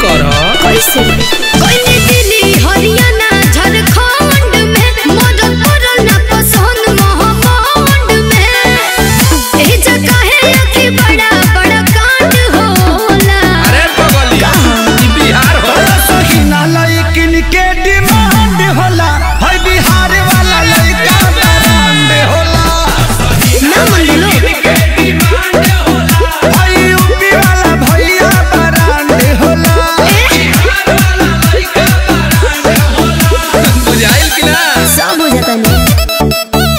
कर कैसे कोई दिल्ली हरियाणा झारखंड में मदद करल ना पसंद महाकांड में एही जगह है कि बड़ा बड़ा कांड होला अरे बगली ई बिहार हो सहीना लइकिन के डिमांड होला है बिहार वाला लइका ब्रांड होला ना मन लो है यूपी वाला भैया ब्रांड होला बुझाइल कि ना सब हो जाता नहीं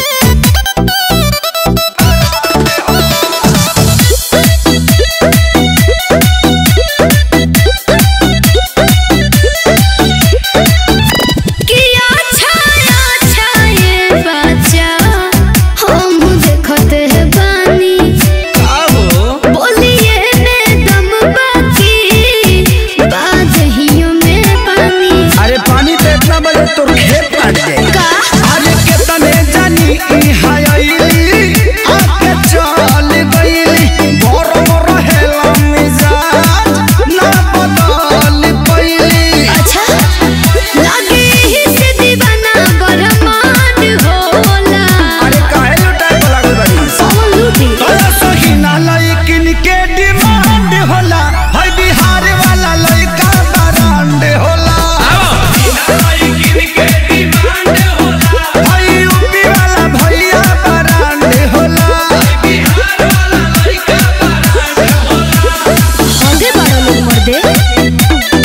किया छाया छाये बच्चा हम देखते हैं बानी का हो बोलिए में दम बाकी बादहियों में पानी अरे पानी पे इतना बजे तोर खेत काट जाए का अरे केतने जानी ई हायली आके चल गईली गरम रहेला मिजाज ना बदल पईली अच्छा लगे ही से दीवाना बरमान होला अरे काहे लुटाए को लागल बाड़ी कौन लूटी तोरा सहीना लइकिन के डिमांड होला है बिहार वाला लइका ब्रांड होला है यूपी वाला भैया ब्रांड होला आगे बड़ा लोग मर्दे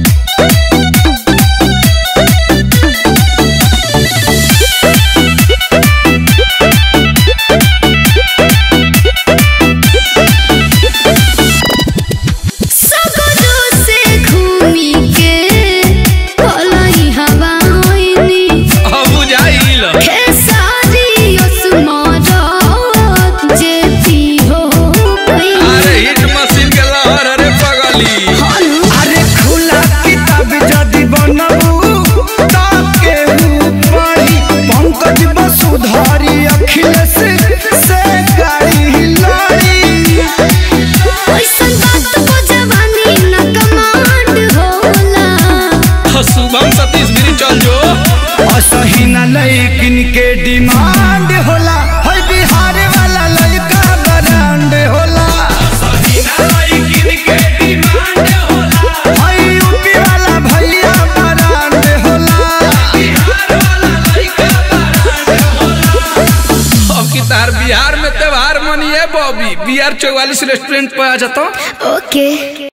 सगरो से घूमी के भलाई हवा होइनी अब बुझाइल खेसारी ओस्मारत जेती हो गई अरे हिट मशीन के लहर अरे बगली हनु अरे खुला किताब जदि बनबू ताके ऊपरी पंकज वसुधारी अखिलेश से गाड़ी लड़ी ओइसन बात को जवानी न कमांड होला शुभम सतीश गिरी चल जो असही न लइकिन के डिमांड होला है बिहार वाला लइका ब्रांड होला है यूपी वाला भैया ब्रांड होला अब की तार बिहार में त्योहार मनिए बॉबी बी आर चौवालीस रेस्टोरेंट पे आ जाता ओके